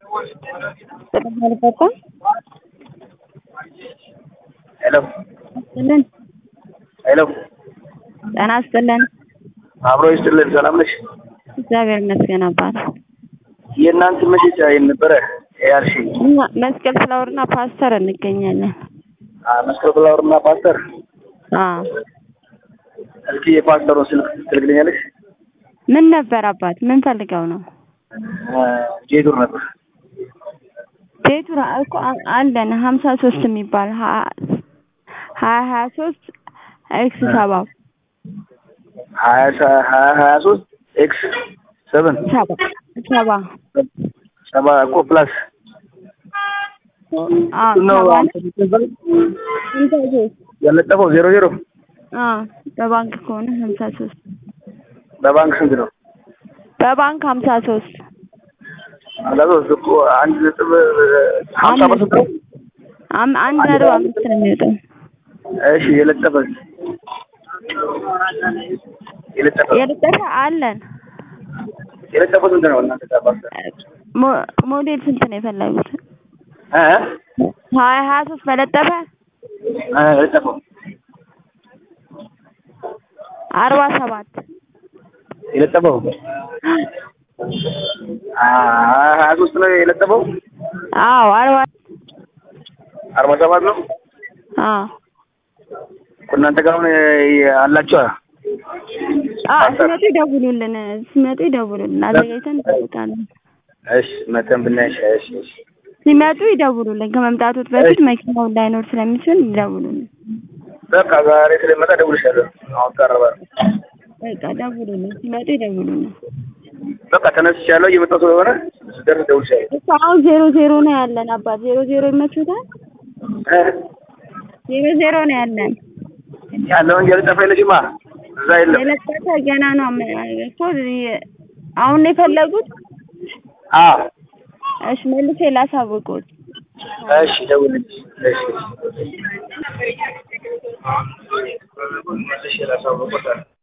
ተቀበልከው? ሄሎ ይስጥልን። ሄሎ ጤና ይስጥልን። አብሮ ይስጥልን። ሰላም ነሽ? እግዚአብሔር ይመስገን አባት። የእናንተ መሸጫ የት ነበረ ያልሽኝ? እኛ መስቀል ፍላወርና ፓስተር እንገኛለን። አ መስቀል ፍላወር እና ፓስተር። አዎ እስኪ የፓስተሩን ስልክ ትልክልኛለሽ? ምን ነበር አባት? ምን ፈልገው ነው? አ ጄዱር ነበር። ቤቱ ራ- እኮ አ- አለን ሀምሳ ሶስት የሚባል ሀ- ሀያ ሀያ ሶስት ኤክስ ሰባ ሀያ ሰ- ሀያ ሀያ ሶስት ኤክስ ሰቨን ሰባ ሰባ ሰባ እኮ ፕላስ አዎ ነው ሰባ አንተ የምትገዛው? ሀምሳ ሶስት ያለጠፈው ዜሮ ዜሮ አዎ በባንክ ከሆነ ሀምሳ ሶስት በባንክ ስንት ነው? በባንክ ሀምሳ ሶስት ሀምሳ ሶስት እኮ አንድ ነጥብ ሀምሳ ፐርሰንት ነው። አም- አንድ ነጥብ አምስት ነው የሚወጣው። እሺ የለጠፈ የለጠፈ የለጠፈ አለን። የለጠፈ ስንት ነው እናንተ ጋር ፓስተር? ሞ- ሞዴል ስንት ነው የፈለጉት? እ ሀያ ሀያ ሶስት በለጠፈ እ የለጠፈው አርባ ሰባት የለጠፈው አ ሀያ ሶስት ነው የለጠፈው አዎ አርባ አርባ ሰባት ነው አዎ እኮ እናንተ ጋር አሁን የ- አላችኋ አዎ ሲመጡ ይደውሉልን። ሲመጡ ይደውሉልን። አዘጋጅተን እንጠብቃለን። እሺ መተን ብናይሽ እሺ እሺ ሲመጡ ይደውሉልን። ከመምጣቱት በፊት መኪናው ላይኖር ስለሚችል ይደውሉልን። በቃ ዛሬ ስለመጣ እደውልልሻለሁ አሁን ቀረበ በቃ ደውሉልን። ሲመጡ ይደውሉልን። በቃ ተነስቻለሁ እየመጣሁ ስለሆነ ስደርስ እደውልልሻለሁ እሱ አሁን ዜሮ ዜሮ ነው ያለን አባት። ዜሮ ዜሮ ይመቹታል። እ ዜሮ ዜሮ ነው ያለን። ያለው እንጂ የለጠፈ የለሽማ እዛ የለም የለጠፈ ገና ነው አመ- እኮ የ- አሁን ነው የፈለጉት። አዎ እሺ መልሼ ላሳውቁት። እሺ ደውልልኝ እሺ እሺ